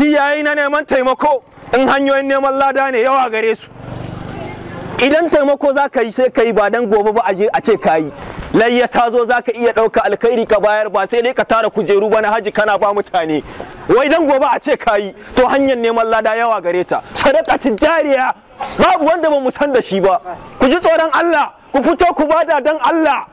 lokaci yayi na neman taimako in hanyoyin neman lada ne yawa gare su idan taimako za ka yi sai ka yi ba dan gobe ba a je a ce ka yi layya ta zo za ka iya ɗauka alkhairi ka bayar ba sai dai ka tara kujeru ba na haji kana ba mutane wai dan gobe a ce ka yi to hanyar neman lada yawa gare ta sadaka tijariya babu wanda ba mu san da shi ba ku ji tsoron Allah ku fito ku bada dan Allah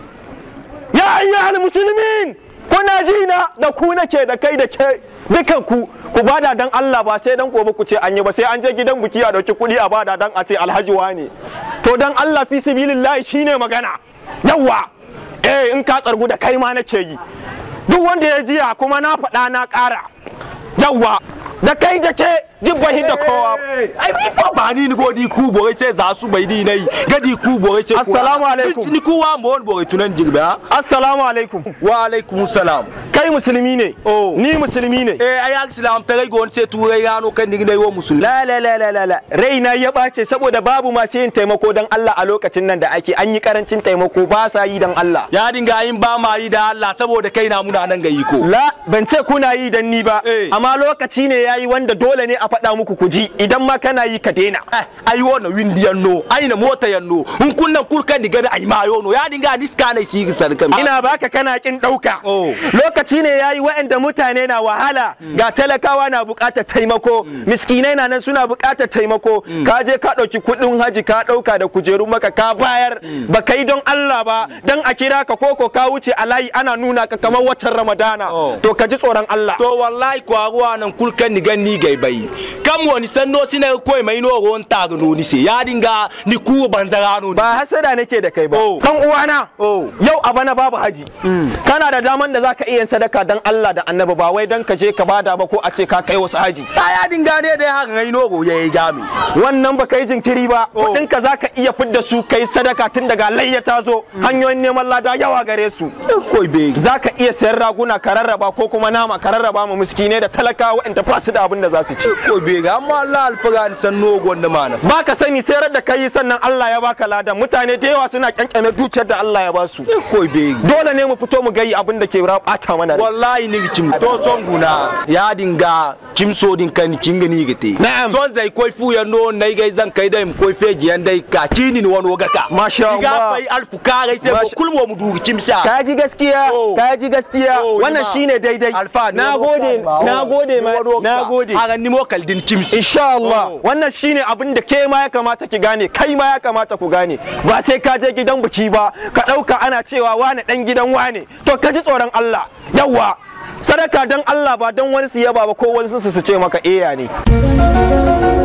ya ayyuhal muslimin kuna ji na da ku nake da kai da ke dukan ku ku bada dan Allah ba sai dan gobe ku ce an yi ba sai an je gidan buki a dauki kuɗi a bada dan a ce alhaji wane to dan Allah fi sabilillahi shine magana yawa eh in ka tsargu da kai ma nake yi duk wanda ya jiya kuma na faɗa na ƙara yawa da kai da ke jibbahi da kowa ai mi fa ba ni go di ku boy sai za su bai di nai gadi ku boy sai Assalamu alaikum. ni ku wa mo boy tunan digba assalamu alaikum wa alaikum salam kai musulmi ne Oh. ni musulmi ne eh ai islam tare go sai turai gano kan dig nai wo musulmi la la la la la la raina ya ɓace saboda babu masu yin taimako dan Allah a lokacin nan da ake an yi karancin taimako ba sa yi dan Allah ya dinga yin ba ma yi da Allah saboda kai na muna nan gayi ko la ban ce kuna yi dan ni ba Eh. amma lokaci ne yayi wanda dole ne a faɗa muku ku ji idan ma kana yi ka daina eh ai wona windi yanno ai na mota yanno hun kunnan kurkan diga da ai mayo no ya dinga niska nai sigi sarkan ina baka kana kin ɗauka Oh. lokaci ne yayi waɗanda mutane na wahala ga talakawa na buƙatar taimako miskinai na nan suna buƙatar taimako ka je ka ɗauki kuɗin haji ka ɗauka da kujerun maka ka bayar ba ka yi don Allah ba dan a kira ka koko ka wuce a layi ana nuna ka kamar watan Ramadana Oh. to ka ji tsoron Allah to wallahi ko aguwa nan kulkan ni ganni gai bai kam woni sanno sine ko mai no gon tag no ni se ya dinga ni ku banzara no ba hasada nake da kai ba Oh. dan uwana Oh. yau a bana babu haji kana da daman da zaka iya yin sadaka dan Allah da annabi ba wai dan ka je ka bada ba ko a ce ka kai wasu haji ta ya dinga ne da haka ngai no go yayi gami wannan ba yi jinkiri ba Oh. kudin ka zaka iya fidda su kai sadaka tun daga layya ta zo hanyoyin neman lada yawa gare su koi be zaka iya sayan raguna ka rarraba ko kuma nama ka rarraba ma miskinai da talakawa waɗanda ba su da abin da za su ci koi be ga amma Allah alfaga ni sanno gon da mana ba ka sani sai da kai sannan Allah ya baka ladan mutane da yawa suna kyankyame dukiyar da Allah ya ba su koi be dole ne mu fito mu gayi abin da ke bata mana rai wallahi ni kim to son guna ya dinga kim so din kan kinga ni gite Na'am. son zai koi fu ya no nai gai zan kai dai koi feji yan dai ka kini ni wani gaka Masha diga Allah. fai alfu ka gai sai ko Masha- kulmo mu dugi kim sha ka ji gaskiya Oh. ka ji gaskiya Oh, wannan Ima. shine daidai alfa na gode na gode ma na gode haga ni mo kaldin kim insha Allah Oh. wannan shine abin da ke ma ya kamata ki gane kai ma ya kamata ku gane ba sai ka je gidan biki ba ka ɗauka ana cewa wane ɗan gidan wane to ka ji tsoron Allah yawwa sadaka dan Allah ba don wani su yaba ba ko wani su su ce maka eya ne